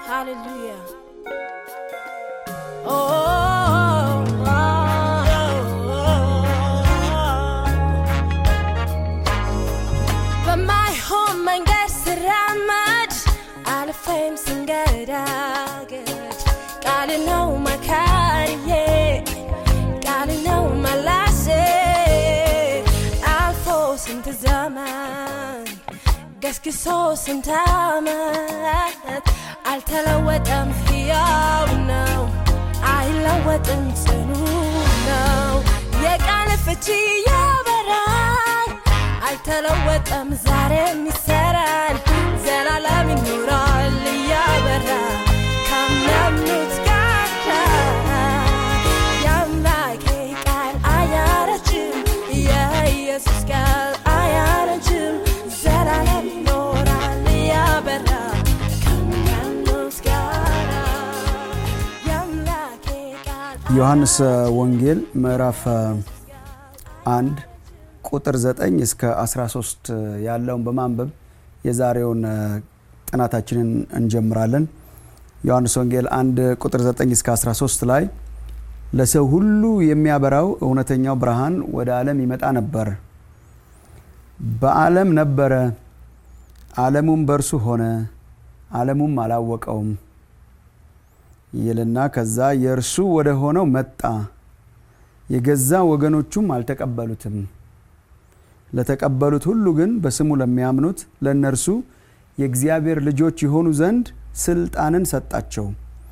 Hallelujah. Oh, oh, oh, በማይሆን መንገድ ስራመድ አልፌም ስንገዳገድ ቃል ነው መካሪዬ ቃል ነው መላሴ አልፎ ስንት ዘመን ገስግሶ ስንት ዓመት አልተለወጠም፣ ሕያው ነው፣ አይለወጥም፣ ጽኑ ነው። የቃል ፍቺ ያበራል፣ አልተለወጠም፣ ዛሬም ይሰራል፣ ዘላለም ይኖራል እያበራ ካመኑት ጋር የአምላኬ ቃል አያረጅም፣ የኢየሱስ ቃል አያረጅም፣ ዘላለም ይኖራል እያበራ ከሚያምኑት ጋር የአምላኬ ቃል ዮሐንስ ወንጌል ምዕራፍ አንድ ቁጥር 9 እስከ 13 ያለውን በማንበብ የዛሬውን ጥናታችንን እንጀምራለን። ዮሐንስ ወንጌል 1 ቁጥር 9 እስከ 13 ላይ ለሰው ሁሉ የሚያበራው እውነተኛው ብርሃን ወደ ዓለም ይመጣ ነበር። በዓለም ነበረ፣ ዓለሙም በእርሱ ሆነ፣ ዓለሙም አላወቀውም ይልና ከዛ የእርሱ ወደ ሆነው መጣ፣ የገዛ ወገኖቹም አልተቀበሉትም። ለተቀበሉት ሁሉ ግን በስሙ ለሚያምኑት ለእነርሱ የእግዚአብሔር ልጆች የሆኑ ዘንድ ስልጣንን ሰጣቸው።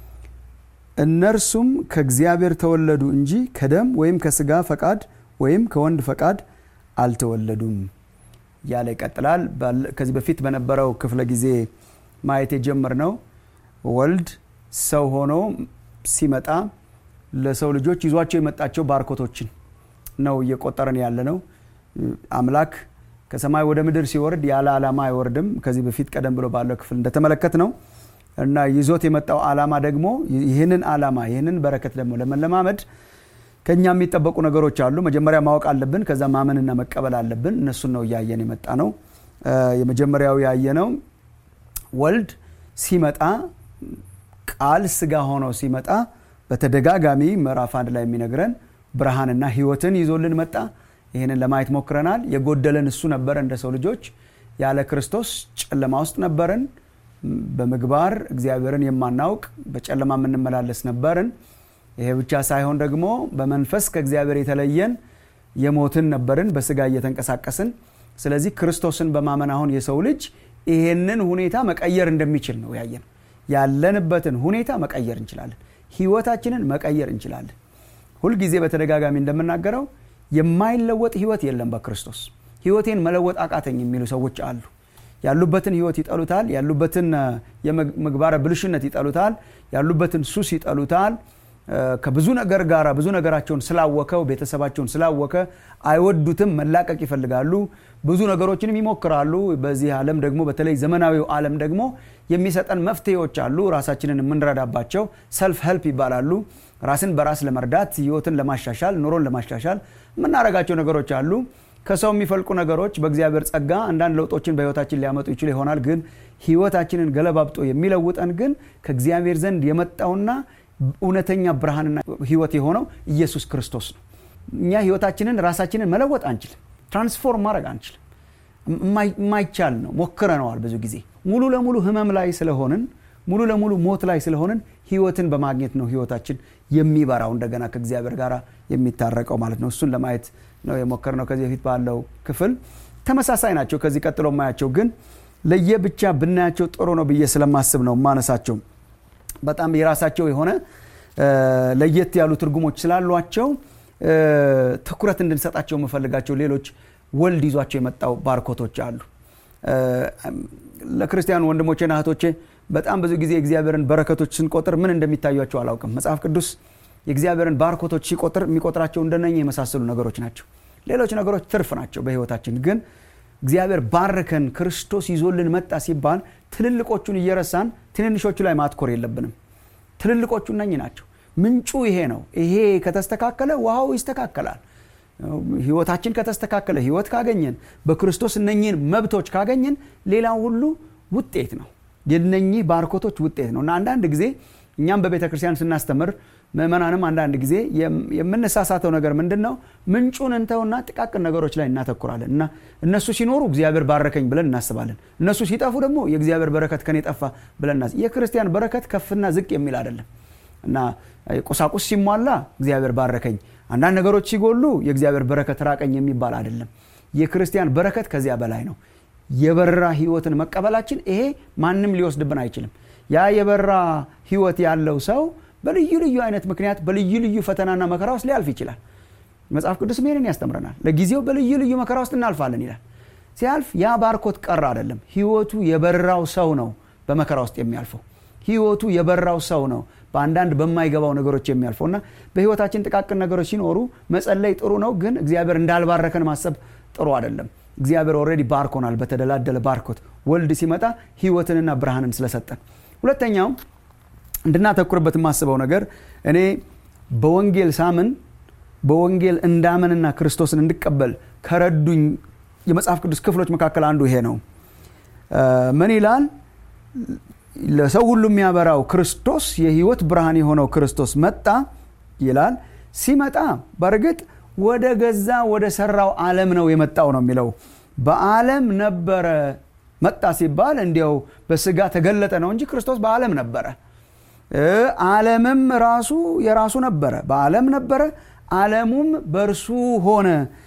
እነርሱም ከእግዚአብሔር ተወለዱ እንጂ ከደም ወይም ከስጋ ፈቃድ ወይም ከወንድ ፈቃድ አልተወለዱም እያለ ይቀጥላል። ከዚህ በፊት በነበረው ክፍለ ጊዜ ማየት የጀመርነው ወልድ ሰው ሆኖ ሲመጣ ለሰው ልጆች ይዟቸው የመጣቸው ባርኮቶችን ነው እየቆጠረን ያለ ነው። አምላክ ከሰማይ ወደ ምድር ሲወርድ ያለ ዓላማ አይወርድም። ከዚህ በፊት ቀደም ብሎ ባለው ክፍል እንደተመለከት ነው እና ይዞት የመጣው ዓላማ ደግሞ ይህንን ዓላማ ይህንን በረከት ደግሞ ለመለማመድ ከኛ የሚጠበቁ ነገሮች አሉ። መጀመሪያ ማወቅ አለብን። ከዛ ማመንና መቀበል አለብን። እነሱን ነው እያየን የመጣ ነው። የመጀመሪያው ያየነው ወልድ ሲመጣ ቃል ስጋ ሆኖ ሲመጣ በተደጋጋሚ ምዕራፍ አንድ ላይ የሚነግረን ብርሃንና ሕይወትን ይዞልን መጣ። ይህንን ለማየት ሞክረናል። የጎደለን እሱ ነበረ። እንደ ሰው ልጆች ያለ ክርስቶስ ጨለማ ውስጥ ነበርን። በምግባር እግዚአብሔርን የማናውቅ በጨለማ የምንመላለስ ነበርን። ይሄ ብቻ ሳይሆን ደግሞ በመንፈስ ከእግዚአብሔር የተለየን የሞትን ነበርን፣ በስጋ እየተንቀሳቀስን። ስለዚህ ክርስቶስን በማመን አሁን የሰው ልጅ ይሄንን ሁኔታ መቀየር እንደሚችል ነው ያየን። ያለንበትን ሁኔታ መቀየር እንችላለን። ህይወታችንን መቀየር እንችላለን። ሁልጊዜ በተደጋጋሚ እንደምናገረው የማይለወጥ ህይወት የለም በክርስቶስ። ህይወቴን መለወጥ አቃተኝ የሚሉ ሰዎች አሉ። ያሉበትን ህይወት ይጠሉታል። ያሉበትን የምግባረ ብልሽነት ይጠሉታል። ያሉበትን ሱስ ይጠሉታል። ከብዙ ነገር ጋር ብዙ ነገራቸውን ስላወከው ቤተሰባቸውን ስላወከ አይወዱትም። መላቀቅ ይፈልጋሉ። ብዙ ነገሮችንም ይሞክራሉ። በዚህ ዓለም ደግሞ በተለይ ዘመናዊው ዓለም ደግሞ የሚሰጠን መፍትሄዎች አሉ። ራሳችንን የምንረዳባቸው ሰልፍ ሄልፕ ይባላሉ። ራስን በራስ ለመርዳት ህይወትን ለማሻሻል ኑሮን ለማሻሻል የምናደርጋቸው ነገሮች አሉ። ከሰው የሚፈልቁ ነገሮች በእግዚአብሔር ጸጋ አንዳንድ ለውጦችን በህይወታችን ሊያመጡ ይችሉ ይሆናል። ግን ህይወታችንን ገለባብጦ የሚለውጠን ግን ከእግዚአብሔር ዘንድ የመጣውና እውነተኛ ብርሃንና ህይወት የሆነው ኢየሱስ ክርስቶስ ነው። እኛ ህይወታችንን ራሳችንን መለወጥ አንችልም። ትራንስፎርም ማድረግ አንችልም። የማይቻል ነው። ሞክረነዋል ብዙ ጊዜ። ሙሉ ለሙሉ ህመም ላይ ስለሆንን ሙሉ ለሙሉ ሞት ላይ ስለሆንን ህይወትን በማግኘት ነው ህይወታችን የሚበራው እንደገና ከእግዚአብሔር ጋር የሚታረቀው ማለት ነው። እሱን ለማየት ነው የሞከርነው ከዚህ በፊት ባለው ክፍል። ተመሳሳይ ናቸው። ከዚህ ቀጥሎ ማያቸው ግን ለየብቻ ብናያቸው ጥሩ ነው ብዬ ስለማስብ ነው ማነሳቸው። በጣም የራሳቸው የሆነ ለየት ያሉ ትርጉሞች ስላሏቸው ትኩረት እንድንሰጣቸው የምፈልጋቸው ሌሎች ወልድ ይዟቸው የመጣው ባርኮቶች አሉ። ለክርስቲያን ወንድሞቼና እህቶቼ በጣም ብዙ ጊዜ የእግዚአብሔርን በረከቶች ስንቆጥር ምን እንደሚታያቸው አላውቅም። መጽሐፍ ቅዱስ የእግዚአብሔርን ባርኮቶች ሲቆጥር የሚቆጥራቸው እንደነኛ የመሳሰሉ ነገሮች ናቸው። ሌሎች ነገሮች ትርፍ ናቸው በህይወታችን። ግን እግዚአብሔር ባርከን ክርስቶስ ይዞልን መጣ ሲባል ትልልቆቹን እየረሳን ትንንሾቹ ላይ ማትኮር የለብንም። ትልልቆቹ እነኝ ናቸው። ምንጩ ይሄ ነው። ይሄ ከተስተካከለ ውሃው ይስተካከላል። ህይወታችን ከተስተካከለ ህይወት ካገኘን በክርስቶስ እነኚህን መብቶች ካገኘን ሌላው ሁሉ ውጤት ነው። የነኚህ ባርኮቶች ውጤት ነው እና አንዳንድ ጊዜ እኛም በቤተ ክርስቲያን ስናስተምር ምእመናንም አንዳንድ ጊዜ የምንሳሳተው ነገር ምንድን ነው ምንጩን እንተውና ጥቃቅን ነገሮች ላይ እናተኩራለን እና እነሱ ሲኖሩ እግዚአብሔር ባረከኝ ብለን እናስባለን እነሱ ሲጠፉ ደግሞ የእግዚአብሔር በረከት ከኔ ጠፋ ብለን እናስ የክርስቲያን በረከት ከፍና ዝቅ የሚል አይደለም እና ቁሳቁስ ሲሟላ እግዚአብሔር ባረከኝ አንዳንድ ነገሮች ሲጎሉ የእግዚአብሔር በረከት ራቀኝ የሚባል አይደለም የክርስቲያን በረከት ከዚያ በላይ ነው የበራ ህይወትን መቀበላችን ይሄ ማንም ሊወስድብን አይችልም ያ የበራ ህይወት ያለው ሰው በልዩ ልዩ አይነት ምክንያት በልዩ ልዩ ፈተናና መከራ ውስጥ ሊያልፍ ይችላል መጽሐፍ ቅዱስ ይህንን ያስተምረናል ለጊዜው በልዩ ልዩ መከራ ውስጥ እናልፋለን ይላል ሲያልፍ ያ ባርኮት ቀር አይደለም ህይወቱ የበራው ሰው ነው በመከራ ውስጥ የሚያልፈው ህይወቱ የበራው ሰው ነው በአንዳንድ በማይገባው ነገሮች የሚያልፈው እና በህይወታችን ጥቃቅን ነገሮች ሲኖሩ መጸለይ ጥሩ ነው ግን እግዚአብሔር እንዳልባረከን ማሰብ ጥሩ አይደለም እግዚአብሔር ኦልሬዲ ባርኮናል በተደላደለ ባርኮት ወልድ ሲመጣ ህይወትንና ብርሃንን ስለሰጠን ሁለተኛው እንድናተኩርበት የማስበው ነገር እኔ በወንጌል ሳምን በወንጌል እንዳምንና ክርስቶስን እንድቀበል ከረዱኝ የመጽሐፍ ቅዱስ ክፍሎች መካከል አንዱ ይሄ ነው ምን ይላል ለሰው ሁሉ የሚያበራው ክርስቶስ የህይወት ብርሃን የሆነው ክርስቶስ መጣ ይላል ሲመጣ በእርግጥ ወደ ገዛ ወደ ሰራው ዓለም ነው የመጣው ነው የሚለው በዓለም ነበረ መጣ ሲባል እንዲያው በስጋ ተገለጠ ነው እንጂ ክርስቶስ በዓለም ነበረ ዓለምም ራሱ የራሱ ነበረ በዓለም ነበረ ዓለሙም በእርሱ ሆነ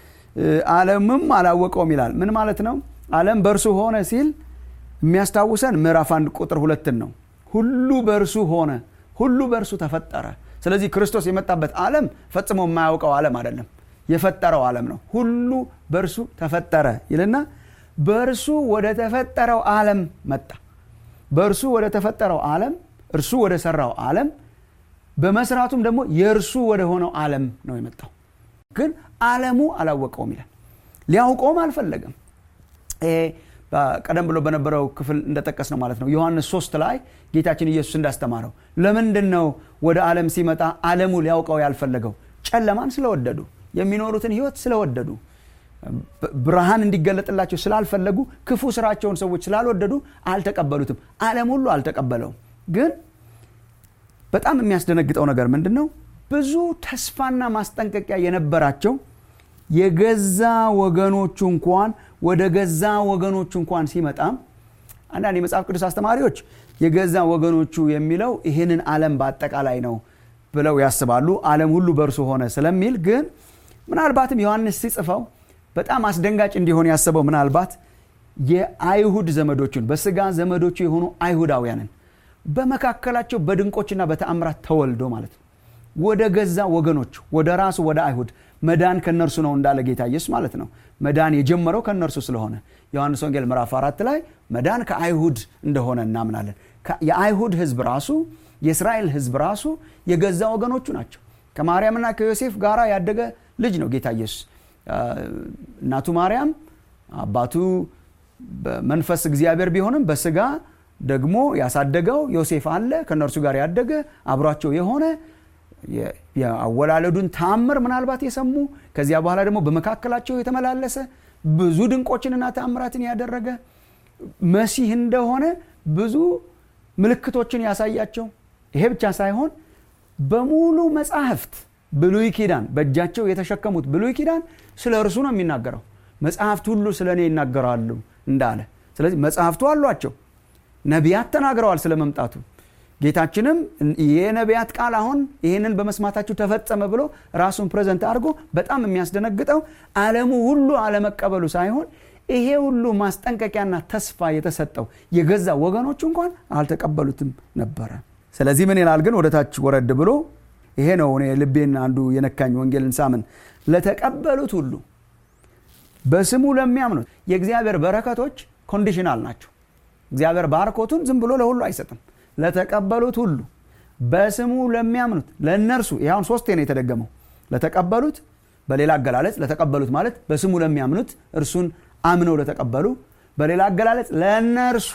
ዓለምም አላወቀውም ይላል ምን ማለት ነው ዓለም በእርሱ ሆነ ሲል የሚያስታውሰን ምዕራፍ አንድ ቁጥር ሁለትን ነው ሁሉ በእርሱ ሆነ ሁሉ በእርሱ ተፈጠረ ስለዚህ ክርስቶስ የመጣበት ዓለም ፈጽሞ የማያውቀው ዓለም አይደለም የፈጠረው ዓለም ነው ሁሉ በእርሱ ተፈጠረ ይልና በእርሱ ወደ ተፈጠረው ዓለም መጣ በእርሱ ወደ ተፈጠረው ዓለም እርሱ ወደ ሰራው ዓለም በመስራቱም ደግሞ የእርሱ ወደ ሆነው ዓለም ነው የመጣው ግን ዓለሙ አላወቀውም ይላል ሊያውቀውም አልፈለገም ቀደም ብሎ በነበረው ክፍል እንደጠቀስ ነው ማለት ነው ዮሐንስ ሶስት ላይ ጌታችን ኢየሱስ እንዳስተማረው ለምንድን ነው ወደ ዓለም ሲመጣ ዓለሙ ሊያውቀው ያልፈለገው ጨለማን ስለወደዱ የሚኖሩትን ህይወት ስለወደዱ ብርሃን እንዲገለጥላቸው ስላልፈለጉ ክፉ ስራቸውን ሰዎች ስላልወደዱ አልተቀበሉትም ዓለም ሁሉ አልተቀበለውም ግን በጣም የሚያስደነግጠው ነገር ምንድን ነው ብዙ ተስፋና ማስጠንቀቂያ የነበራቸው የገዛ ወገኖቹ እንኳን ወደ ገዛ ወገኖቹ እንኳን ሲመጣ አንዳንድ የመጽሐፍ ቅዱስ አስተማሪዎች የገዛ ወገኖቹ የሚለው ይህንን ዓለም በአጠቃላይ ነው ብለው ያስባሉ ዓለም ሁሉ በእርሱ ሆነ ስለሚል ግን ምናልባትም ዮሐንስ ሲጽፈው በጣም አስደንጋጭ እንዲሆን ያሰበው ምናልባት የአይሁድ ዘመዶቹን በስጋ ዘመዶቹ የሆኑ አይሁዳውያንን በመካከላቸው በድንቆችና በተአምራት ተወልዶ ማለት ነው ወደ ገዛ ወገኖች ወደ ራሱ ወደ አይሁድ መዳን ከነርሱ ነው እንዳለ ጌታ ኢየሱስ ማለት ነው መዳን የጀመረው ከነርሱ ስለሆነ ዮሐንስ ወንጌል ምዕራፍ አራት ላይ መዳን ከአይሁድ እንደሆነ እናምናለን የአይሁድ ህዝብ ራሱ የእስራኤል ህዝብ ራሱ የገዛ ወገኖቹ ናቸው ከማርያምና ከዮሴፍ ጋር ያደገ ልጅ ነው ጌታ ኢየሱስ እናቱ ማርያም አባቱ በመንፈስ እግዚአብሔር ቢሆንም በስጋ ደግሞ ያሳደገው ዮሴፍ አለ ከእነርሱ ጋር ያደገ አብሯቸው የሆነ የአወላለዱን ታምር ምናልባት የሰሙ ከዚያ በኋላ ደግሞ በመካከላቸው የተመላለሰ ብዙ ድንቆችንና ታምራትን ያደረገ መሲህ እንደሆነ ብዙ ምልክቶችን ያሳያቸው ይሄ ብቻ ሳይሆን በሙሉ መጽሐፍት ብሉይ ኪዳን በእጃቸው የተሸከሙት ብሉይ ኪዳን ስለ እርሱ ነው የሚናገረው መጽሐፍት ሁሉ ስለ እኔ ይናገራሉ እንዳለ ስለዚህ መጽሐፍቱ አሏቸው ነቢያት ተናግረዋል ስለ መምጣቱ ጌታችንም የነቢያት ቃል አሁን ይህንን በመስማታችሁ ተፈጸመ ብሎ ራሱን ፕሬዘንት አድርጎ በጣም የሚያስደነግጠው ዓለሙ ሁሉ አለመቀበሉ ሳይሆን ይሄ ሁሉ ማስጠንቀቂያና ተስፋ የተሰጠው የገዛ ወገኖቹ እንኳን አልተቀበሉትም ነበረ ስለዚህ ምን ይላል ግን ወደ ታች ወረድ ብሎ ይሄ ነው እኔ ልቤን አንዱ የነካኝ ወንጌልን ሳምን ለተቀበሉት ሁሉ በስሙ ለሚያምኑት የእግዚአብሔር በረከቶች ኮንዲሽናል ናቸው እግዚአብሔር ባርኮቱን ዝም ብሎ ለሁሉ አይሰጥም ለተቀበሉት ሁሉ በስሙ ለሚያምኑት ለእነርሱ ይሁን ሶስቴ ነው የተደገመው ለተቀበሉት በሌላ አገላለጽ ለተቀበሉት ማለት በስሙ ለሚያምኑት እርሱን አምነው ለተቀበሉ በሌላ አገላለጽ ለእነርሱ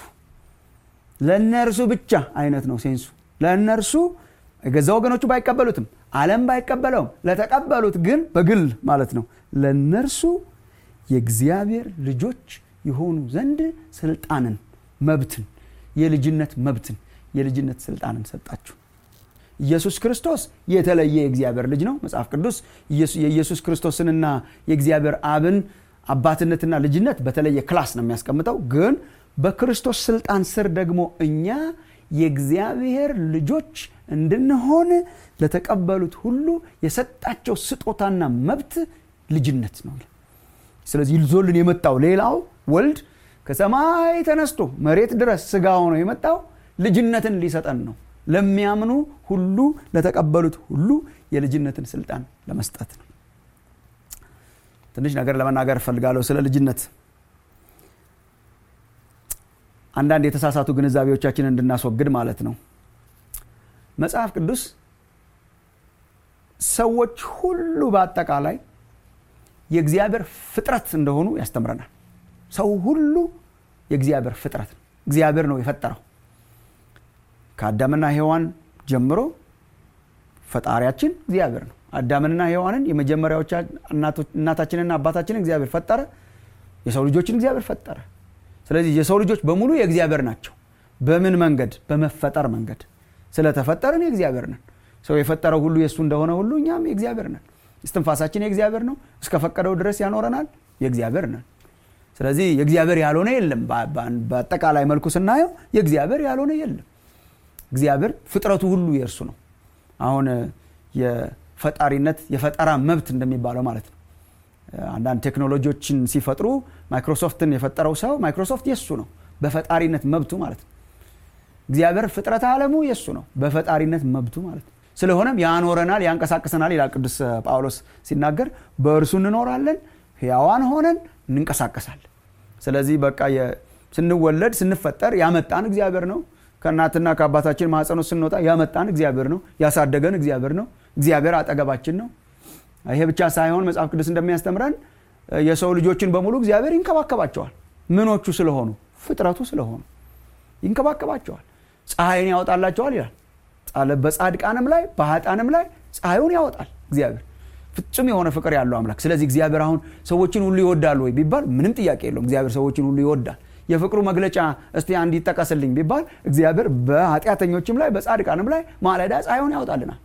ለእነርሱ ብቻ አይነት ነው ሴንሱ ለእነርሱ የገዛ ወገኖቹ ባይቀበሉትም አለም ባይቀበለውም ለተቀበሉት ግን በግል ማለት ነው ለእነርሱ የእግዚአብሔር ልጆች የሆኑ ዘንድ ስልጣንን መብትን የልጅነት መብትን የልጅነት ስልጣንን ሰጣችሁ ኢየሱስ ክርስቶስ የተለየ የእግዚአብሔር ልጅ ነው መጽሐፍ ቅዱስ የኢየሱስ ክርስቶስንና የእግዚአብሔር አብን አባትነትና ልጅነት በተለየ ክላስ ነው የሚያስቀምጠው ግን በክርስቶስ ስልጣን ስር ደግሞ እኛ የእግዚአብሔር ልጆች እንድንሆን ለተቀበሉት ሁሉ የሰጣቸው ስጦታና መብት ልጅነት ነው ስለዚህ ይዞልን የመጣው ሌላው ወልድ ከሰማይ ተነስቶ መሬት ድረስ ስጋ ሆኖ የመጣው ልጅነትን ሊሰጠን ነው ለሚያምኑ ሁሉ ለተቀበሉት ሁሉ የልጅነትን ስልጣን ለመስጠት ነው ትንሽ ነገር ለመናገር እፈልጋለሁ ስለ ልጅነት አንዳንድ የተሳሳቱ ግንዛቤዎቻችንን እንድናስወግድ ማለት ነው መጽሐፍ ቅዱስ ሰዎች ሁሉ በአጠቃላይ የእግዚአብሔር ፍጥረት እንደሆኑ ያስተምረናል ሰው ሁሉ የእግዚአብሔር ፍጥረት ነው እግዚአብሔር ነው የፈጠረው ከአዳምና ሔዋን ጀምሮ ፈጣሪያችን እግዚአብሔር ነው አዳምንና ሔዋንን የመጀመሪያዎች እናታችንና አባታችንን እግዚአብሔር ፈጠረ የሰው ልጆችን እግዚአብሔር ፈጠረ ስለዚህ የሰው ልጆች በሙሉ የእግዚአብሔር ናቸው በምን መንገድ በመፈጠር መንገድ ስለተፈጠርን የእግዚአብሔር ነን ሰው የፈጠረው ሁሉ የእሱ እንደሆነ ሁሉ እኛም የእግዚአብሔር ነን እስትንፋሳችን የእግዚአብሔር ነው እስከፈቀደው ድረስ ያኖረናል የእግዚአብሔር ነን ስለዚህ የእግዚአብሔር ያልሆነ የለም በአጠቃላይ መልኩ ስናየው የእግዚአብሔር ያልሆነ የለም እግዚአብሔር ፍጥረቱ ሁሉ የእርሱ ነው አሁን የፈጣሪነት የፈጠራ መብት እንደሚባለው ማለት ነው አንዳንድ ቴክኖሎጂዎችን ሲፈጥሩ ማይክሮሶፍትን የፈጠረው ሰው ማይክሮሶፍት የሱ ነው በፈጣሪነት መብቱ ማለት ነው እግዚአብሔር ፍጥረት አለሙ የሱ ነው በፈጣሪነት መብቱ ማለት ነው ስለሆነም ያኖረናል ያንቀሳቅሰናል ይላል ቅዱስ ጳውሎስ ሲናገር በእርሱ እንኖራለን ህያዋን ሆነን እንንቀሳቀሳለን ስለዚህ በቃ ስንወለድ ስንፈጠር ያመጣን እግዚአብሔር ነው ከእናትና ከአባታችን ማጸኖ ስንወጣ ያመጣን እግዚአብሔር ነው ያሳደገን እግዚአብሔር ነው እግዚአብሔር አጠገባችን ነው ይሄ ብቻ ሳይሆን መጽሐፍ ቅዱስ እንደሚያስተምረን የሰው ልጆችን በሙሉ እግዚአብሔር ይንከባከባቸዋል ምኖቹ ስለሆኑ ፍጥረቱ ስለሆኑ ይንከባከባቸዋል ፀሐይን ያወጣላቸዋል ይላል በጻድቃንም ላይ በሀጣንም ላይ ፀሐዩን ያወጣል እግዚአብሔር ፍጹም የሆነ ፍቅር ያለው አምላክ ስለዚህ እግዚአብሔር አሁን ሰዎችን ሁሉ ይወዳል ወይ ቢባል ምንም ጥያቄ የለውም እግዚአብሔር ሰዎችን ሁሉ ይወዳል የፍቅሩ መግለጫ እስቲ አንድ ይጠቀስልኝ ቢባል እግዚአብሔር በኃጢአተኞችም ላይ በጻድቃንም ላይ ማለዳ ፀሐዩን ያወጣልናል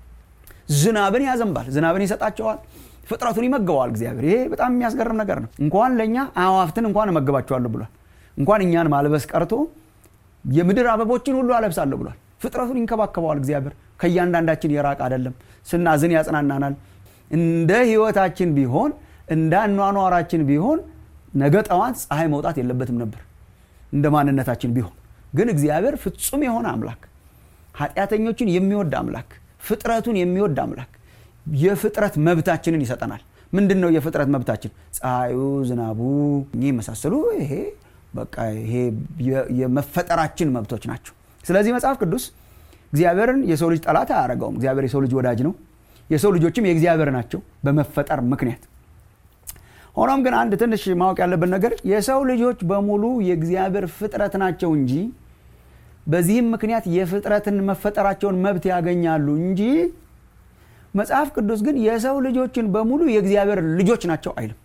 ዝናብን ያዘንባል ዝናብን ይሰጣቸዋል ፍጥረቱን ይመገበዋል እግዚአብሔር ይሄ በጣም የሚያስገርም ነገር ነው እንኳን ለእኛ አዋፍትን እንኳን እመግባቸዋለሁ ብሏል እንኳን እኛን ማልበስ ቀርቶ የምድር አበቦችን ሁሉ አለብሳለሁ ብሏል ፍጥረቱን ይንከባከበዋል እግዚአብሔር ከእያንዳንዳችን የራቅ አይደለም ስናዝን ያጽናናናል እንደ ህይወታችን ቢሆን እንደ አኗኗራችን ቢሆን ነገ ጠዋት ፀሐይ መውጣት የለበትም ነበር እንደ ማንነታችን ቢሆን ግን እግዚአብሔር ፍጹም የሆነ አምላክ ኃጢአተኞችን የሚወድ አምላክ ፍጥረቱን የሚወድ አምላክ የፍጥረት መብታችንን ይሰጠናል ምንድን ነው የፍጥረት መብታችን ፀሐዩ ዝናቡ እኚህ የመሳሰሉ ይሄ በቃ ይሄ የመፈጠራችን መብቶች ናቸው ስለዚህ መጽሐፍ ቅዱስ እግዚአብሔርን የሰው ልጅ ጠላት አያደረገውም እግዚአብሔር የሰው ልጅ ወዳጅ ነው የሰው ልጆችም የእግዚአብሔር ናቸው በመፈጠር ምክንያት ሆኖም ግን አንድ ትንሽ ማወቅ ያለብን ነገር የሰው ልጆች በሙሉ የእግዚአብሔር ፍጥረት ናቸው እንጂ በዚህም ምክንያት የፍጥረትን መፈጠራቸውን መብት ያገኛሉ እንጂ መጽሐፍ ቅዱስ ግን የሰው ልጆችን በሙሉ የእግዚአብሔር ልጆች ናቸው አይልም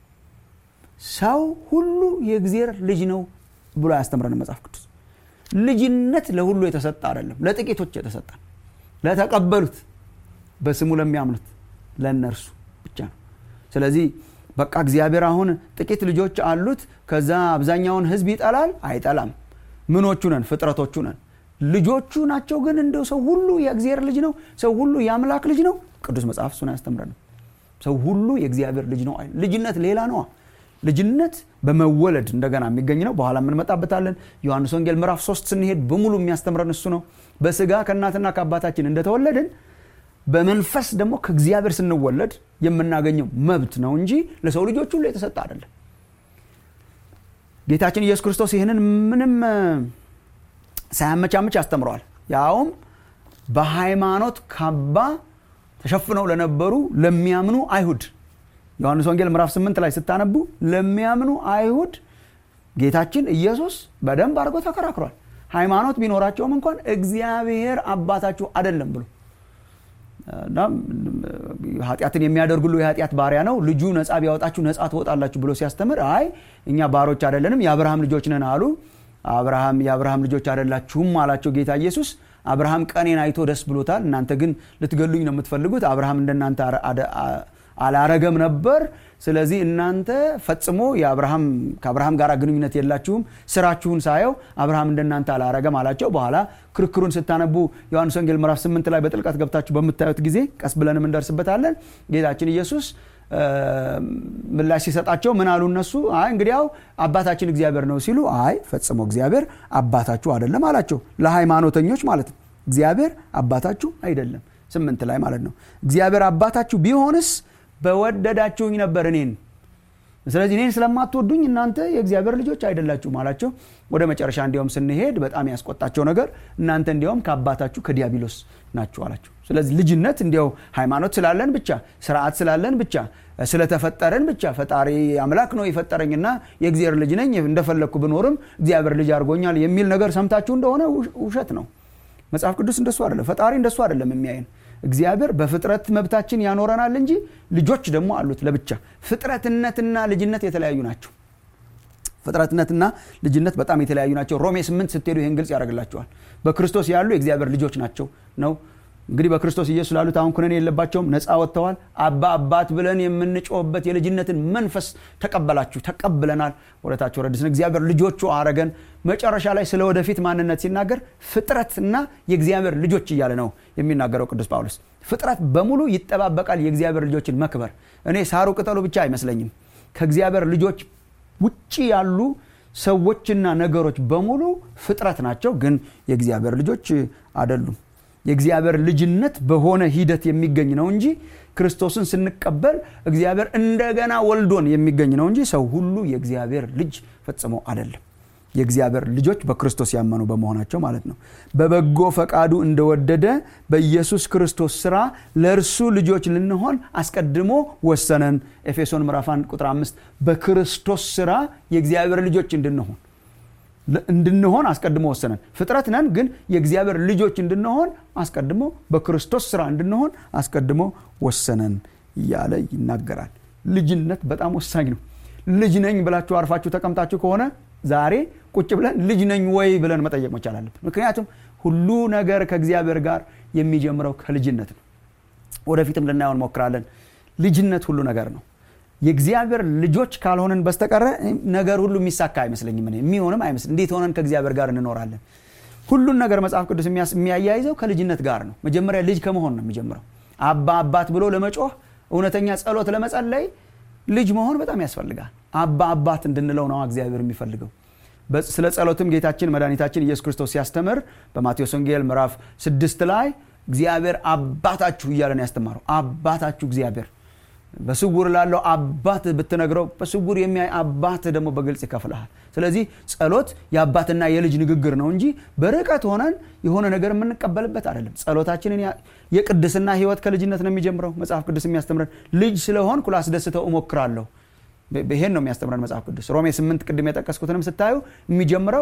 ሰው ሁሉ የእግዚአብሔር ልጅ ነው ብሎ ያስተምረን መጽሐፍ ቅዱስ ልጅነት ለሁሉ የተሰጠ አይደለም ለጥቂቶች የተሰጠ ለተቀበሉት በስሙ ለሚያምኑት ለእነርሱ ብቻ ነው ስለዚህ በቃ እግዚአብሔር አሁን ጥቂት ልጆች አሉት ከዛ አብዛኛውን ህዝብ ይጠላል አይጠላም ምኖቹ ነን ፍጥረቶቹ ነን ልጆቹ ናቸው ግን እንደው ሰው ሁሉ የእግዚአብሔር ልጅ ነው ሰው ሁሉ የአምላክ ልጅ ነው ቅዱስ መጽሐፍ እሱን ያስተምረን ሰው ሁሉ የእግዚአብሔር ልጅ ነው ልጅነት ሌላ ነዋ ልጅነት በመወለድ እንደገና የሚገኝ ነው በኋላ የምንመጣበታለን ዮሐንስ ወንጌል ምዕራፍ ሶስት ስንሄድ በሙሉ የሚያስተምረን እሱ ነው በስጋ ከእናትና ከአባታችን እንደተወለድን በመንፈስ ደግሞ ከእግዚአብሔር ስንወለድ የምናገኘው መብት ነው እንጂ ለሰው ልጆች ሁሉ የተሰጠ አይደለም ጌታችን ኢየሱስ ክርስቶስ ይህንን ምንም ሳያመቻምች አስተምረዋል ያውም በሃይማኖት ካባ ተሸፍነው ለነበሩ ለሚያምኑ አይሁድ ዮሐንስ ወንጌል ምዕራፍ 8 ላይ ስታነቡ ለሚያምኑ አይሁድ ጌታችን ኢየሱስ በደንብ አድርጎ ተከራክሯል ሃይማኖት ቢኖራቸውም እንኳን እግዚአብሔር አባታችሁ አይደለም ብሎ ኃጢአትን የሚያደርግ ሁሉ የኃጢአት ባሪያ ነው ልጁ ነፃ ቢያወጣችሁ ነፃ ትወጣላችሁ ብሎ ሲያስተምር አይ እኛ ባሮች አይደለንም የአብርሃም ልጆች ነን አሉ አብርሃም የአብርሃም ልጆች አይደላችሁም አላቸው ጌታ ኢየሱስ አብርሃም ቀኔን አይቶ ደስ ብሎታል እናንተ ግን ልትገሉኝ ነው የምትፈልጉት አብርሃም እንደናንተ አላረገም ነበር ስለዚህ እናንተ ፈጽሞ ከአብርሃም ጋር ግንኙነት የላችሁም ስራችሁን ሳየው አብርሃም እንደናንተ አላረገም አላቸው በኋላ ክርክሩን ስታነቡ ዮሐንስ ወንጌል ምዕራፍ 8 ላይ በጥልቀት ገብታችሁ በምታዩት ጊዜ ቀስ ብለንም እንደርስበታለን ጌታችን ኢየሱስ ምላሽ ሲሰጣቸው ምን አሉ እነሱ አይ እንግዲያው አባታችን እግዚአብሔር ነው ሲሉ አይ ፈጽሞ እግዚአብሔር አባታችሁ አይደለም አላቸው ለሃይማኖተኞች ማለት ነው እግዚአብሔር አባታችሁ አይደለም ስምንት ላይ ማለት ነው እግዚአብሔር አባታችሁ ቢሆንስ በወደዳችሁኝ ነበር እኔን ስለዚህ እኔን ስለማትወዱኝ እናንተ የእግዚአብሔር ልጆች አይደላችሁም አላቸው ወደ መጨረሻ እንዲያውም ስንሄድ በጣም ያስቆጣቸው ነገር እናንተ እንዲያውም ከአባታችሁ ከዲያብሎስ ናችሁ አላቸው ስለዚህ ልጅነት እንዲያው ሃይማኖት ስላለን ብቻ ስርዓት ስላለን ብቻ ስለተፈጠረን ብቻ ፈጣሪ አምላክ ነው የፈጠረኝና የእግዚአብሔር ልጅ ነኝ እንደፈለግኩ ብኖርም እግዚአብሔር ልጅ አድርጎኛል የሚል ነገር ሰምታችሁ እንደሆነ ውሸት ነው መጽሐፍ ቅዱስ እንደሱ አይደለም ፈጣሪ እንደሱ አይደለም የሚያይን እግዚአብሔር በፍጥረት መብታችን ያኖረናል እንጂ ልጆች ደግሞ አሉት ለብቻ ፍጥረትነትና ልጅነት የተለያዩ ናቸው ፍጥረትነትና ልጅነት በጣም የተለያዩ ናቸው ሮሜ 8 ስትሄዱ ይህን ግልጽ ያደርግላቸዋል በክርስቶስ ያሉ የእግዚአብሔር ልጆች ናቸው ነው እንግዲህ በክርስቶስ ኢየሱስ ላሉት አሁን ኩነኔ የለባቸውም ነፃ ወጥተዋል አባ አባት ብለን የምንጮህበት የልጅነትን መንፈስ ተቀበላችሁ ተቀብለናል ወደታቸው ረድስን እግዚአብሔር ልጆቹ አረገን መጨረሻ ላይ ስለ ወደፊት ማንነት ሲናገር ፍጥረትና የእግዚአብሔር ልጆች እያለ ነው የሚናገረው ቅዱስ ጳውሎስ ፍጥረት በሙሉ ይጠባበቃል የእግዚአብሔር ልጆችን መክበር እኔ ሳሩ ቅጠሉ ብቻ አይመስለኝም ከእግዚአብሔር ልጆች ውጭ ያሉ ሰዎችና ነገሮች በሙሉ ፍጥረት ናቸው ግን የእግዚአብሔር ልጆች አይደሉም የእግዚአብሔር ልጅነት በሆነ ሂደት የሚገኝ ነው እንጂ ክርስቶስን ስንቀበል እግዚአብሔር እንደገና ወልዶን የሚገኝ ነው እንጂ ሰው ሁሉ የእግዚአብሔር ልጅ ፈጽሞ አይደለም የእግዚአብሔር ልጆች በክርስቶስ ያመኑ በመሆናቸው ማለት ነው በበጎ ፈቃዱ እንደወደደ በኢየሱስ ክርስቶስ ስራ ለእርሱ ልጆች ልንሆን አስቀድሞ ወሰነን ኤፌሶን ምዕራፍ 1 ቁጥር 5 በክርስቶስ ስራ የእግዚአብሔር ልጆች እንድንሆን እንድንሆን አስቀድሞ ወሰነን ፍጥረት ነን ግን የእግዚአብሔር ልጆች እንድንሆን አስቀድሞ በክርስቶስ ስራ እንድንሆን አስቀድሞ ወሰነን እያለ ይናገራል ልጅነት በጣም ወሳኝ ነው ልጅ ነኝ ብላችሁ አርፋችሁ ተቀምጣችሁ ከሆነ ዛሬ ቁጭ ብለን ልጅ ነኝ ወይ ብለን መጠየቅ መቻል አለብን ምክንያቱም ሁሉ ነገር ከእግዚአብሔር ጋር የሚጀምረው ከልጅነት ነው ወደፊትም ልናየው እንሞክራለን ልጅነት ሁሉ ነገር ነው የእግዚአብሔር ልጆች ካልሆንን በስተቀረ ነገር ሁሉ የሚሳካ አይመስለኝም የሚሆንም አይመስል እንዴት ሆነን ከእግዚአብሔር ጋር እንኖራለን ሁሉን ነገር መጽሐፍ ቅዱስ የሚያያይዘው ከልጅነት ጋር ነው መጀመሪያ ልጅ ከመሆን ነው የሚጀምረው አባ አባት ብሎ ለመጮህ እውነተኛ ጸሎት ለመጸለይ ልጅ መሆን በጣም ያስፈልጋል አባ አባት እንድንለው ነው እግዚአብሔር የሚፈልገው ስለ ጸሎትም ጌታችን መድኃኒታችን ኢየሱስ ክርስቶስ ሲያስተምር በማቴዎስ ወንጌል ምዕራፍ ስድስት ላይ እግዚአብሔር አባታችሁ እያለን ያስተማረው አባታችሁ እግዚአብሔር በስውር ላለው አባት ብትነግረው በስውር የሚያይ አባት ደግሞ በግልጽ ይከፍልሃል ስለዚህ ጸሎት የአባትና የልጅ ንግግር ነው እንጂ በርቀት ሆነን የሆነ ነገር የምንቀበልበት አይደለም ጸሎታችንን የቅድስና ህይወት ከልጅነት ነው የሚጀምረው መጽሐፍ ቅዱስ የሚያስተምረን ልጅ ስለሆን ላስደስተው እሞክራለሁ ይሄን ነው የሚያስተምረን መጽሐፍ ቅዱስ ሮሜ ስምንት ቅድም የጠቀስኩትንም ስታዩ የሚጀምረው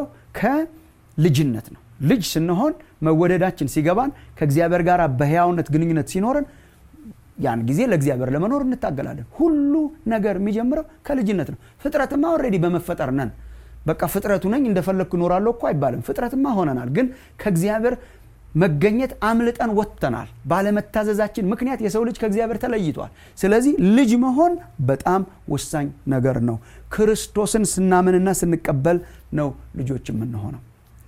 ከልጅነት ነው ልጅ ስንሆን መወደዳችን ሲገባን ከእግዚአብሔር ጋር በህያውነት ግንኙነት ሲኖረን ያን ጊዜ ለእግዚአብሔር ለመኖር እንታገላለን ሁሉ ነገር የሚጀምረው ከልጅነት ነው ፍጥረትማ ኦልሬዲ በመፈጠር ነን በቃ ፍጥረቱ ነኝ እንደፈለግኩ እኖራለሁ እኮ አይባልም ፍጥረትማ ሆነናል ግን ከእግዚአብሔር መገኘት አምልጠን ወጥተናል ባለመታዘዛችን ምክንያት የሰው ልጅ ከእግዚአብሔር ተለይቷል ስለዚህ ልጅ መሆን በጣም ወሳኝ ነገር ነው ክርስቶስን ስናምንና ስንቀበል ነው ልጆች የምንሆነው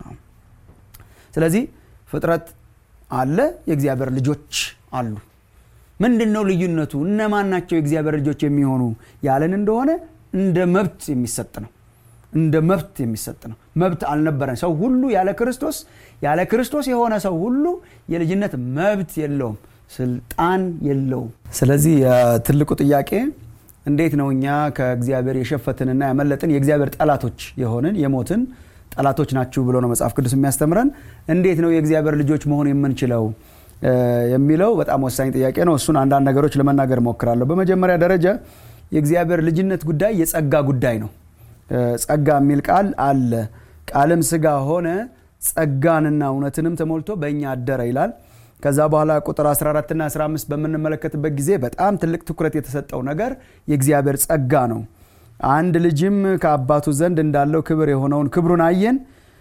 ስለዚህ ፍጥረት አለ የእግዚአብሔር ልጆች አሉ ምንድን ነው ልዩነቱ እነማን ናቸው የእግዚአብሔር ልጆች የሚሆኑ ያለን እንደሆነ እንደ መብት የሚሰጥ ነው እንደ መብት የሚሰጥ ነው መብት አልነበረን ሰው ሁሉ ያለ ክርስቶስ ያለ ክርስቶስ የሆነ ሰው ሁሉ የልጅነት መብት የለውም ስልጣን የለውም ስለዚህ ትልቁ ጥያቄ እንዴት ነው እኛ ከእግዚአብሔር የሸፈትንና ያመለጥን የእግዚአብሔር ጠላቶች የሆንን የሞትን ጠላቶች ናችሁ ብሎ ነው መጽሐፍ ቅዱስ የሚያስተምረን እንዴት ነው የእግዚአብሔር ልጆች መሆን የምንችለው የሚለው በጣም ወሳኝ ጥያቄ ነው እሱን አንዳንድ ነገሮች ለመናገር ሞክራለሁ በመጀመሪያ ደረጃ የእግዚአብሔር ልጅነት ጉዳይ የጸጋ ጉዳይ ነው ጸጋ የሚል ቃል አለ ቃልም ስጋ ሆነ ጸጋንና እውነትንም ተሞልቶ በእኛ አደረ ይላል ከዛ በኋላ ቁጥር 14 ና 15 በምንመለከትበት ጊዜ በጣም ትልቅ ትኩረት የተሰጠው ነገር የእግዚአብሔር ጸጋ ነው አንድ ልጅም ከአባቱ ዘንድ እንዳለው ክብር የሆነውን ክብሩን አየን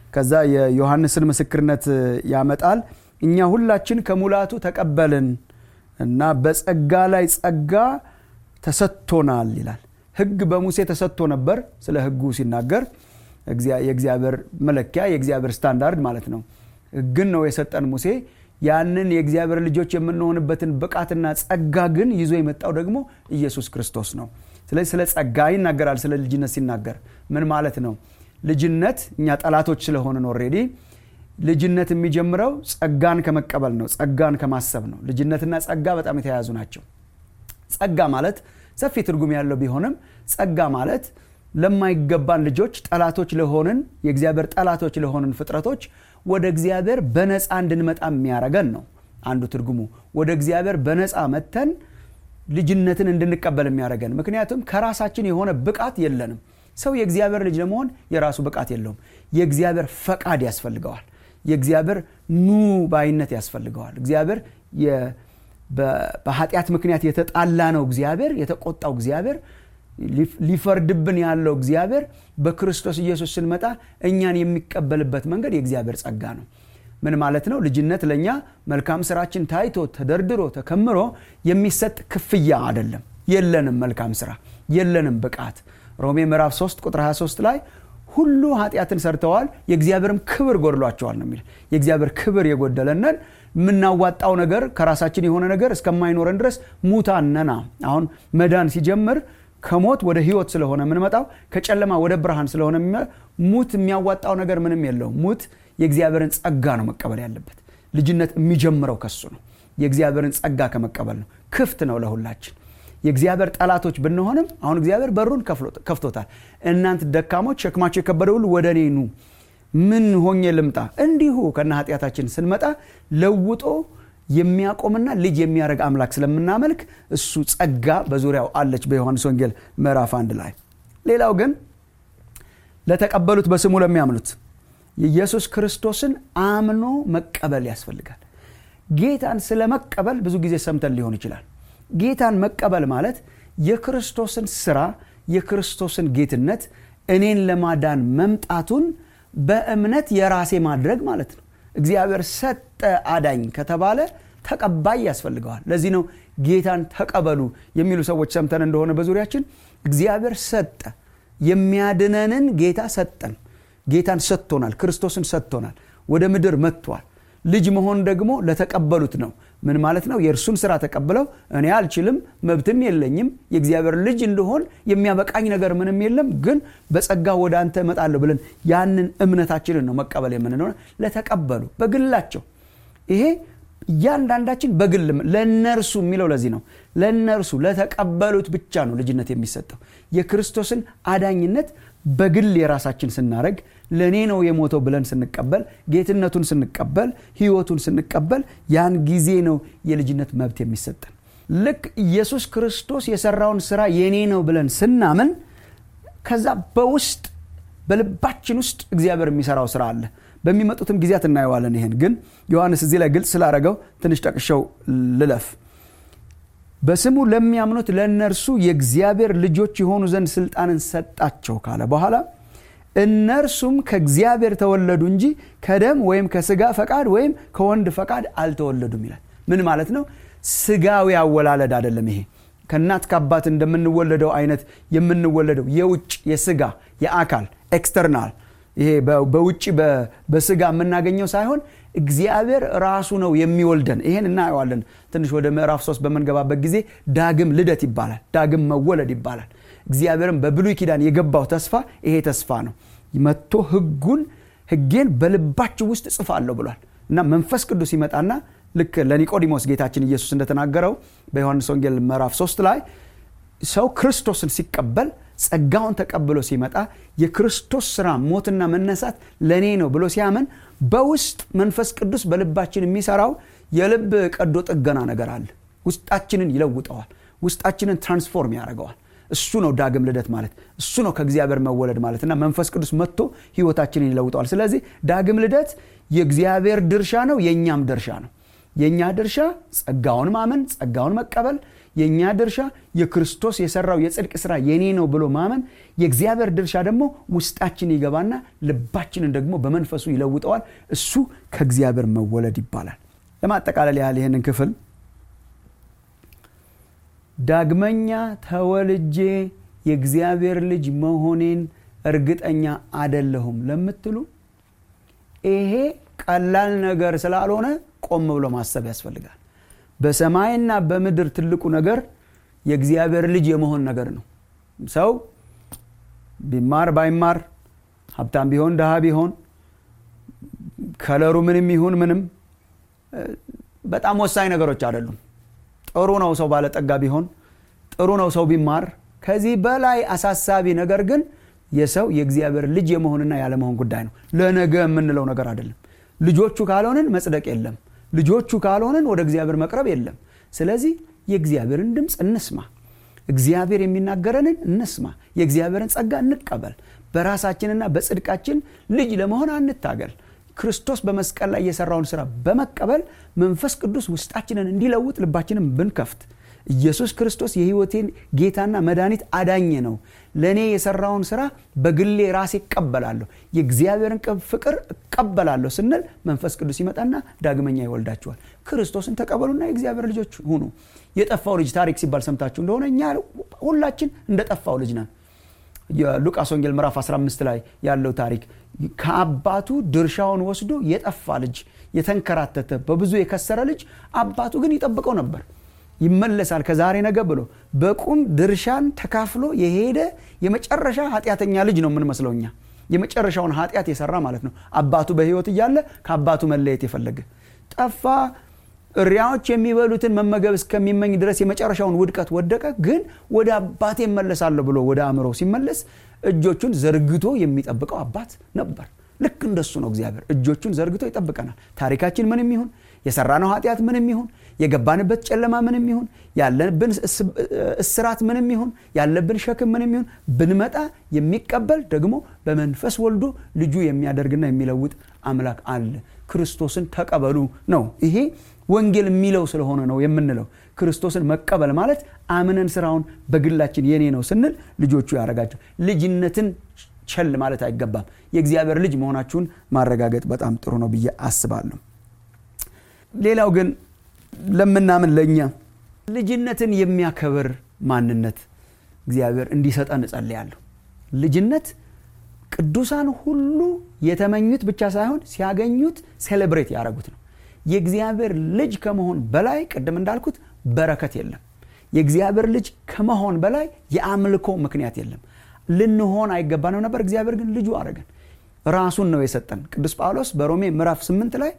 ከዛ የዮሐንስን ምስክርነት ያመጣል እኛ ሁላችን ከሙላቱ ተቀበልን እና በጸጋ ላይ ጸጋ ተሰጥቶናል ይላል ህግ በሙሴ ተሰጥቶ ነበር ስለ ህጉ ሲናገር የእግዚአብሔር መለኪያ የእግዚአብሔር ስታንዳርድ ማለት ነው ህግን ነው የሰጠን ሙሴ ያንን የእግዚአብሔር ልጆች የምንሆንበትን ብቃትና ጸጋ ግን ይዞ የመጣው ደግሞ ኢየሱስ ክርስቶስ ነው ስለዚህ ስለ ጸጋ ይናገራል ስለ ልጅነት ሲናገር ምን ማለት ነው ልጅነት እኛ ጠላቶች ስለሆንን ኦሬዲ ልጅነት የሚጀምረው ጸጋን ከመቀበል ነው ጸጋን ከማሰብ ነው ልጅነትና ጸጋ በጣም የተያያዙ ናቸው ጸጋ ማለት ሰፊ ትርጉም ያለው ቢሆንም ጸጋ ማለት ለማይገባን ልጆች ጠላቶች ለሆንን የእግዚአብሔር ጠላቶች ለሆንን ፍጥረቶች ወደ እግዚአብሔር በነፃ እንድንመጣ የሚያረገን ነው አንዱ ትርጉሙ ወደ እግዚአብሔር በነፃ መተን ልጅነትን እንድንቀበል የሚያደረገን ምክንያቱም ከራሳችን የሆነ ብቃት የለንም ሰው የእግዚአብሔር ልጅ ለመሆን የራሱ ብቃት የለውም የእግዚአብሔር ፈቃድ ያስፈልገዋል የእግዚአብሔር ኑ ባይነት ያስፈልገዋል እግዚአብሔር በኃጢአት ምክንያት የተጣላ ነው እግዚአብሔር የተቆጣው እግዚአብሔር ሊፈርድብን ያለው እግዚአብሔር በክርስቶስ ኢየሱስ ስንመጣ እኛን የሚቀበልበት መንገድ የእግዚአብሔር ጸጋ ነው ምን ማለት ነው ልጅነት ለእኛ መልካም ስራችን ታይቶ ተደርድሮ ተከምሮ የሚሰጥ ክፍያ አይደለም የለንም መልካም ስራ የለንም ብቃት ሮሜ ምዕራፍ 3 ቁጥር 23 ላይ ሁሉ ኃጢአትን ሰርተዋል የእግዚአብሔርም ክብር ጎድሏቸዋል ነው የሚል የእግዚአብሔር ክብር የጎደለነን የምናዋጣው ነገር ከራሳችን የሆነ ነገር እስከማይኖረን ድረስ ሙታነና አሁን መዳን ሲጀምር ከሞት ወደ ህይወት ስለሆነ የምንመጣው ከጨለማ ወደ ብርሃን ስለሆነ ሙት የሚያዋጣው ነገር ምንም የለውም ሙት የእግዚአብሔርን ጸጋ ነው መቀበል ያለበት ልጅነት የሚጀምረው ከሱ ነው የእግዚአብሔርን ጸጋ ከመቀበል ነው ክፍት ነው ለሁላችን የእግዚአብሔር ጠላቶች ብንሆንም አሁን እግዚአብሔር በሩን ከፍቶታል እናንት ደካሞች ሸክማቸው የከበደ ሁሉ ወደ እኔ ኑ ምን ሆኜ ልምጣ እንዲሁ ከነ ኃጢአታችን ስንመጣ ለውጦ የሚያቆምና ልጅ የሚያደርግ አምላክ ስለምናመልክ እሱ ጸጋ በዙሪያው አለች በዮሐንስ ወንጌል ምዕራፍ አንድ ላይ ሌላው ግን ለተቀበሉት በስሙ ለሚያምኑት የኢየሱስ ክርስቶስን አምኖ መቀበል ያስፈልጋል ጌታን ስለ መቀበል ብዙ ጊዜ ሰምተን ሊሆን ይችላል ጌታን መቀበል ማለት የክርስቶስን ስራ የክርስቶስን ጌትነት እኔን ለማዳን መምጣቱን በእምነት የራሴ ማድረግ ማለት ነው እግዚአብሔር ሰጠ አዳኝ ከተባለ ተቀባይ ያስፈልገዋል ለዚህ ነው ጌታን ተቀበሉ የሚሉ ሰዎች ሰምተን እንደሆነ በዙሪያችን እግዚአብሔር ሰጠ የሚያድነንን ጌታ ሰጠን ጌታን ሰጥቶናል ክርስቶስን ሰጥቶናል ወደ ምድር መጥቷል ልጅ መሆን ደግሞ ለተቀበሉት ነው ምን ማለት ነው የእርሱን ስራ ተቀብለው እኔ አልችልም መብትም የለኝም የእግዚአብሔር ልጅ እንደሆን የሚያበቃኝ ነገር ምንም የለም ግን በጸጋ ወደ አንተ እመጣለሁ ብለን ያንን እምነታችንን ነው መቀበል የምንለው ለተቀበሉ በግላቸው ይሄ እያንዳንዳችን በግል ለእነርሱ የሚለው ለዚህ ነው ለእነርሱ ለተቀበሉት ብቻ ነው ልጅነት የሚሰጠው የክርስቶስን አዳኝነት በግል የራሳችን ስናደረግ ለእኔ ነው የሞተው ብለን ስንቀበል ጌትነቱን ስንቀበል ህይወቱን ስንቀበል ያን ጊዜ ነው የልጅነት መብት የሚሰጠን ልክ ኢየሱስ ክርስቶስ የሰራውን ስራ የኔ ነው ብለን ስናምን ከዛ በውስጥ በልባችን ውስጥ እግዚአብሔር የሚሰራው ስራ አለ በሚመጡትም ጊዜያት እናየዋለን ይሄን ግን ዮሐንስ እዚህ ላይ ግልጽ ስላደረገው ትንሽ ጠቅሸው ልለፍ በስሙ ለሚያምኑት ለእነርሱ የእግዚአብሔር ልጆች የሆኑ ዘንድ ስልጣንን ሰጣቸው ካለ በኋላ እነርሱም ከእግዚአብሔር ተወለዱ እንጂ ከደም ወይም ከስጋ ፈቃድ ወይም ከወንድ ፈቃድ አልተወለዱም ይላል ምን ማለት ነው ስጋዊ አወላለድ አይደለም ይሄ ከእናት ከአባት እንደምንወለደው አይነት የምንወለደው የውጭ የስጋ የአካል ኤክስተርናል ይሄ በውጭ በስጋ የምናገኘው ሳይሆን እግዚአብሔር ራሱ ነው የሚወልደን ይሄን እናየዋለን ትንሽ ወደ ምዕራፍ ሶስት በምንገባበት ጊዜ ዳግም ልደት ይባላል ዳግም መወለድ ይባላል እግዚአብሔርም በብሉይ ኪዳን የገባው ተስፋ ይሄ ተስፋ ነው መጥቶ ህጉን ህጌን በልባችሁ ውስጥ ጽፋለሁ ብሏል እና መንፈስ ቅዱስ ይመጣና ልክ ለኒቆዲሞስ ጌታችን ኢየሱስ እንደተናገረው በዮሐንስ ወንጌል ምዕራፍ 3 ላይ ሰው ክርስቶስን ሲቀበል ጸጋውን ተቀብሎ ሲመጣ የክርስቶስ ስራ ሞትና መነሳት ለእኔ ነው ብሎ ሲያምን በውስጥ መንፈስ ቅዱስ በልባችን የሚሰራው የልብ ቀዶ ጥገና ነገር አለ ውስጣችንን ይለውጠዋል ውስጣችንን ትራንስፎርም ያደርገዋል እሱ ነው ዳግም ልደት ማለት እሱ ነው ከእግዚአብሔር መወለድ ማለት እና መንፈስ ቅዱስ መጥቶ ህይወታችንን ይለውጠዋል ስለዚህ ዳግም ልደት የእግዚአብሔር ድርሻ ነው የእኛም ድርሻ ነው የእኛ ድርሻ ጸጋውን ማመን ጸጋውን መቀበል የእኛ ድርሻ የክርስቶስ የሰራው የጽድቅ ስራ የኔ ነው ብሎ ማመን የእግዚአብሔር ድርሻ ደግሞ ውስጣችን ይገባና ልባችንን ደግሞ በመንፈሱ ይለውጠዋል እሱ ከእግዚአብሔር መወለድ ይባላል ለማጠቃለል ያህል ይህንን ክፍል ዳግመኛ ተወልጄ የእግዚአብሔር ልጅ መሆኔን እርግጠኛ አደለሁም ለምትሉ ይሄ ቀላል ነገር ስላልሆነ ቆም ብሎ ማሰብ ያስፈልጋል በሰማይና በምድር ትልቁ ነገር የእግዚአብሔር ልጅ የመሆን ነገር ነው ሰው ቢማር ባይማር ሀብታም ቢሆን ድሃ ቢሆን ከለሩ ምንም ይሁን ምንም በጣም ወሳኝ ነገሮች አይደሉም ጥሩ ነው ሰው ባለጠጋ ቢሆን ጥሩ ነው ሰው ቢማር ከዚህ በላይ አሳሳቢ ነገር ግን የሰው የእግዚአብሔር ልጅ የመሆንና ያለመሆን ጉዳይ ነው ለነገ የምንለው ነገር አይደለም ልጆቹ ካልሆንን መጽደቅ የለም ልጆቹ ካልሆንን ወደ እግዚአብሔር መቅረብ የለም ስለዚህ የእግዚአብሔርን ድምፅ እንስማ እግዚአብሔር የሚናገረንን እንስማ የእግዚአብሔርን ጸጋ እንቀበል በራሳችንና በጽድቃችን ልጅ ለመሆን አንታገል ክርስቶስ በመስቀል ላይ የሰራውን ስራ በመቀበል መንፈስ ቅዱስ ውስጣችንን እንዲለውጥ ልባችንን ብንከፍት ኢየሱስ ክርስቶስ የህይወቴን ጌታና መድኃኒት አዳኝ ነው ለእኔ የሰራውን ስራ በግሌ ራሴ እቀበላለሁ የእግዚአብሔርን ፍቅር እቀበላለሁ ስንል መንፈስ ቅዱስ ይመጣና ዳግመኛ ይወልዳችኋል ክርስቶስን ተቀበሉና የእግዚአብሔር ልጆች ሁኑ የጠፋው ልጅ ታሪክ ሲባል ሰምታችሁ እንደሆነ እኛ ሁላችን እንደ ጠፋው ልጅ ነን የሉቃስ ወንጌል ምዕራፍ 15 ላይ ያለው ታሪክ ከአባቱ ድርሻውን ወስዶ የጠፋ ልጅ የተንከራተተ በብዙ የከሰረ ልጅ አባቱ ግን ይጠብቀው ነበር ይመለሳል ከዛሬ ነገ ብሎ በቁም ድርሻን ተካፍሎ የሄደ የመጨረሻ ኃጢአተኛ ልጅ ነው የምንመስለው እኛ የመጨረሻውን ኃጢአት የሰራ ማለት ነው አባቱ በህይወት እያለ ከአባቱ መለየት የፈለገ ጠፋ እሪያዎች የሚበሉትን መመገብ እስከሚመኝ ድረስ የመጨረሻውን ውድቀት ወደቀ ግን ወደ አባቴ እመለሳለሁ ብሎ ወደ አእምሮ ሲመለስ እጆቹን ዘርግቶ የሚጠብቀው አባት ነበር ልክ እንደሱ ነው እግዚአብሔር እጆቹን ዘርግቶ ይጠብቀናል ታሪካችን ምንም ይሁን የሰራነው ኃጢአት ምንም ይሁን የገባንበት ጨለማ ምንም ይሁን ያለብን እስራት ምንም ይሁን ያለብን ሸክም ምንም ይሁን ብንመጣ የሚቀበል ደግሞ በመንፈስ ወልዶ ልጁ የሚያደርግና የሚለውጥ አምላክ አለ ክርስቶስን ተቀበሉ ነው ይሄ ወንጌል የሚለው ስለሆነ ነው የምንለው ክርስቶስን መቀበል ማለት አምነን ስራውን በግላችን የኔ ነው ስንል ልጆቹ ያደረጋቸው ልጅነትን ቸል ማለት አይገባም የእግዚአብሔር ልጅ መሆናችሁን ማረጋገጥ በጣም ጥሩ ነው ብዬ አስባለሁ ሌላው ግን ለምናምን ለእኛ ልጅነትን የሚያከብር ማንነት እግዚአብሔር እንዲሰጠን እጸልያለሁ ልጅነት ቅዱሳን ሁሉ የተመኙት ብቻ ሳይሆን ሲያገኙት ሴሌብሬት ያደረጉት ነው የእግዚአብሔር ልጅ ከመሆን በላይ ቅድም እንዳልኩት በረከት የለም የእግዚአብሔር ልጅ ከመሆን በላይ የአምልኮ ምክንያት የለም ልንሆን አይገባንም ነበር እግዚአብሔር ግን ልጁ አረገን ራሱን ነው የሰጠን ቅዱስ ጳውሎስ በሮሜ ምዕራፍ 8 ላይ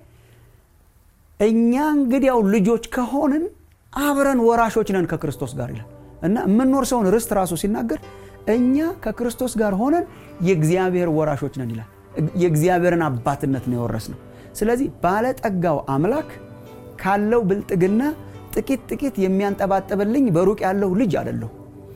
እኛ እንግዲያው ልጆች ከሆንን አብረን ወራሾች ነን ከክርስቶስ ጋር ይላል እና የምንወርሰውን ርስት ራሱ ሲናገር እኛ ከክርስቶስ ጋር ሆነን የእግዚአብሔር ወራሾች ነን ይላል የእግዚአብሔርን አባትነት ነው የወረስ ነው ስለዚህ ባለጠጋው አምላክ ካለው ብልጥግና ጥቂት ጥቂት የሚያንጠባጥብልኝ በሩቅ ያለው ልጅ አደለሁ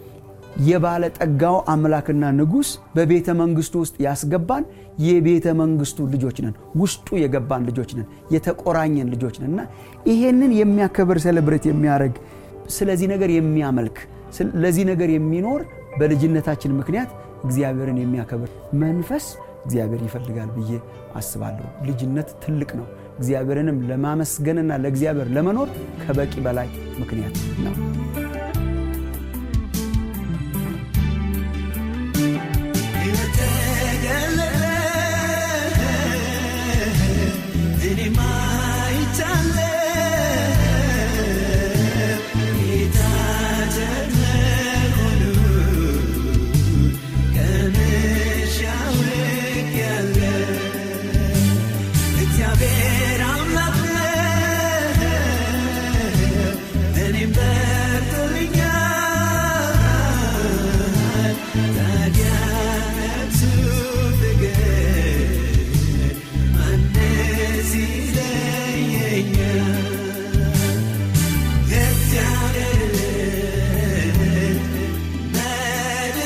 የባለጠጋው አምላክና ንጉሥ በቤተ መንግስቱ ውስጥ ያስገባን የቤተ መንግስቱ ልጆች ነን ውስጡ የገባን ልጆች ነን የተቆራኘን ልጆች ነን እና ይሄንን የሚያከብር ሴሌብሬት የሚያደርግ ስለዚህ ነገር የሚያመልክ ለዚህ ነገር የሚኖር በልጅነታችን ምክንያት እግዚአብሔርን የሚያከብር መንፈስ እግዚአብሔር ይፈልጋል ብዬ አስባለሁ ልጅነት ትልቅ ነው እግዚአብሔርንም ለማመስገንና ለእግዚአብሔር ለመኖር ከበቂ በላይ ምክንያት ነው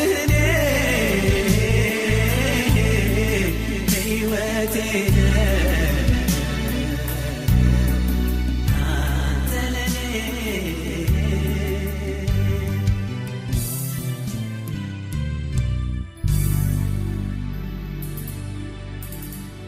Yeah.